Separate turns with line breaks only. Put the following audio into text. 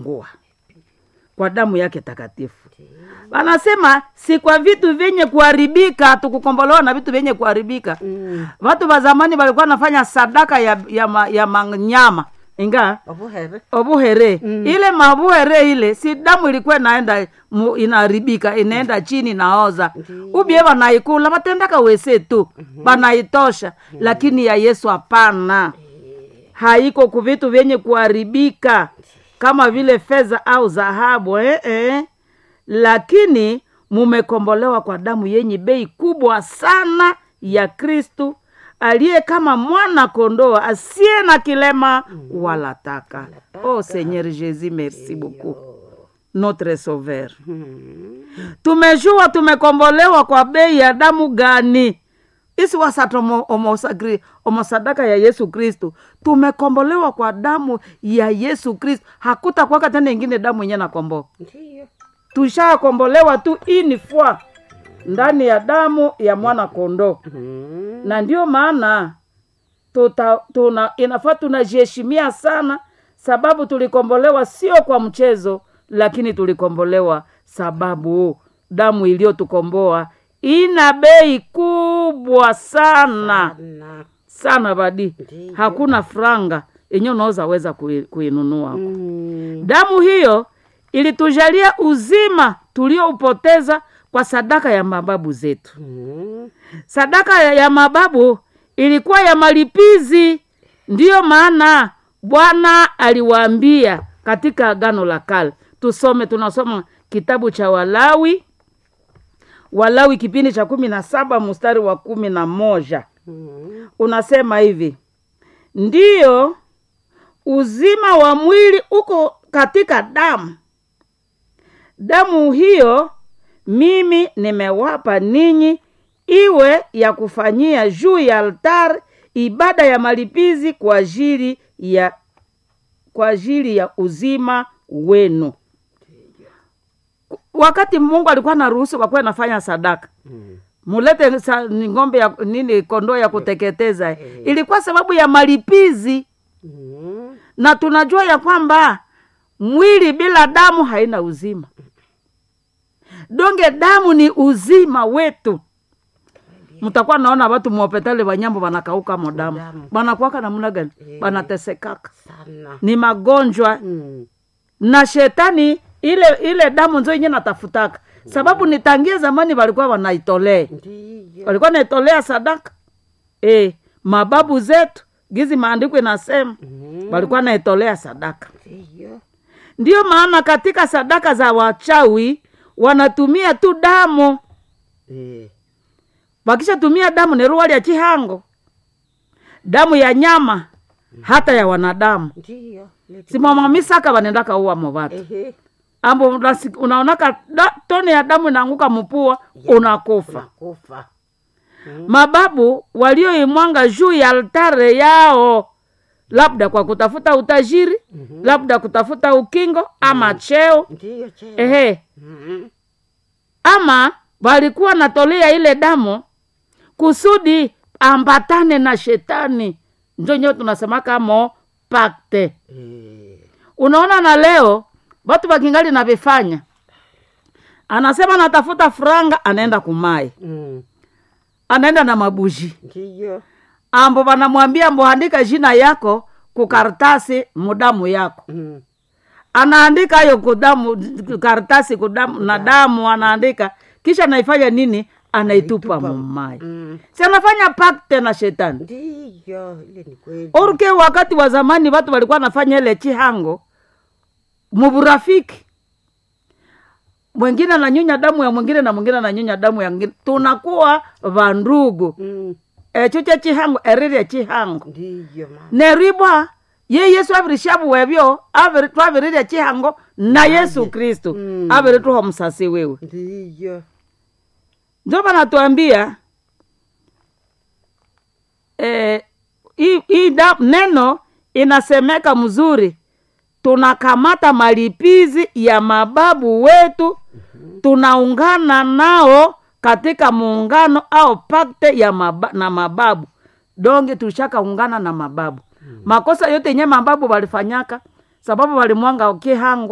tumekomboa kwa damu yake takatifu wanasema si kwa vitu vyenye kuharibika tukukombolewa na vitu vyenye kuharibika
Mm.
watu wa zamani walikuwa nafanya sadaka ya, ya, ma, ya manyama inga
obuhere
obuhere mm. ile mabuhere ile si damu ilikuwa inaenda mu- inaharibika inaenda chini naoza ubie banaikula batendaka wese tu banaitosha lakini ya yesu hapana haiko ku vitu vyenye kuharibika kama vile fedha au dhahabu eh, eh. lakini mumekombolewa kwa damu yenye bei kubwa sana ya kristu aliye kama mwana kondoo asiye na kilema wala taka oh seigneur jésus merci beaucoup notre sauveur tumejua tumekombolewa kwa bei ya damu gani isi wasata omo- omosagri- omosadaka ya yesu kristu tumekombolewa kwa damu ya yesu kristu hakutakwaka tena ingine damu yenye nakomboa
ndiyo
tushakombolewa tu ini fwa ndani ya damu ya mwana kondoo
Mm.
na ndio maana tuta, tuna, inafaa tunajiheshimia sana sababu tulikombolewa sio kwa mchezo lakini tulikombolewa sababu damu iliyotukomboa ina bei kubwa sana
na
sana badi
Ndiyo.
hakuna franga yenye unaweza weza kui- kuinunua
Mm.
damu hiyo ilitujalia uzima tulioupoteza kwa sadaka ya mababu zetu
Mm.
sadaka ya- ya mababu ilikuwa ya malipizi ndiyo maana bwana aliwaambia katika agano la kale tusome tunasoma kitabu cha walawi walawi kipindi cha kumi na saba mstari wa kumi na moja
Mm.
unasema hivi ndiyo uzima wa mwili uko katika damu damu hiyo mimi nimewapa ninyi iwe ya kufanyia juu ya altari ibada ya malipizi kwa ajili ya kwa ajili ya uzima wenu wakati mungu alikuwa na ruhusu kwa kuwa nafanya sadaka
Mm.
mulete sa, ni ng'ombe ya nini kondoo ya kuteketeza ilikuwa sababu ya malipizi
Mm.
na tunajua ya kwamba mwili bila damu haina uzima donge damu ni uzima wetu mtakuwa naona watu mwopetale wanyambo wanakauka mo damu
Damu.
wanakuwaka namna gani wanatesekaka
sana
ni magonjwa
Mm.
na shetani ile ile damu nzo yenye natafutaka sababu nitangie zamani walikuwa wanaitolea
ndiyo
walikuwa naitolea sadaka e, mababu zetu gizi maandiko inasema
Mm.
walikuwa naitolea sadaka
ndiyo
ndiyo maana katika sadaka za wachawi wanatumia tu damu
Eh.
wakishatumia damu ni ruwa lya chihango damu ya nyama hata ya wanadamu
ndiyo Leti-
simamamisaka wanendaka uwa movatu
Ehe.
ambo unasi- unaonaka da, tone ya damu inaanguka mpua unakufa
unakufa
mababu walioimwanga juu ya altare yao labda kwa kutafuta utajiri
Mhm.
labda kutafuta ukingo ama cheo
ndiyo cheo
ehe
Mhm.
ama walikuwa natolea ile damu kusudi ambatane na shetani njo nyewe tunasemaka mo pakte
Eh.
unaona na leo watu wakingali navifanya anasema natafuta franga anaenda kumai
Mm.
anaenda na mabuji
ndiyo
ambo wanamwambia mboandika jina yako kukaratasi mudamu yako
Mm.
anaandika hayo kudamu karatasi kudamu na damu anaandika kisha anaifanya nini anaitupa mumai
Mm.
si anafanya pakte na shetani
ndiyo ile ni kweli
orke wakati wa zamani watu walikuwa nafanya ile chihango muburafiki mwingine ananyonya damu ya mwingine na mwingine ananyonya damu ya mwingine tunakuwa vandugu
Mm.
echo che chihango erirya chihango
ndiyo mama
neribwa ye yesu avirishavu wevyo aviri- twavirirya chihango na yesu kristu
Mm.
avirituha musasi wewe
ndiyo
njo vanatuambia eh, hii hii da- neno inasemeka mzuri tunakamata malipizi ya mababu wetu tunaungana nao katika muungano au pakte ya maba, na mababu donge tulishakaungana na mababu makosa yote yenye mababu walifanyaka sababu walimwanga kihango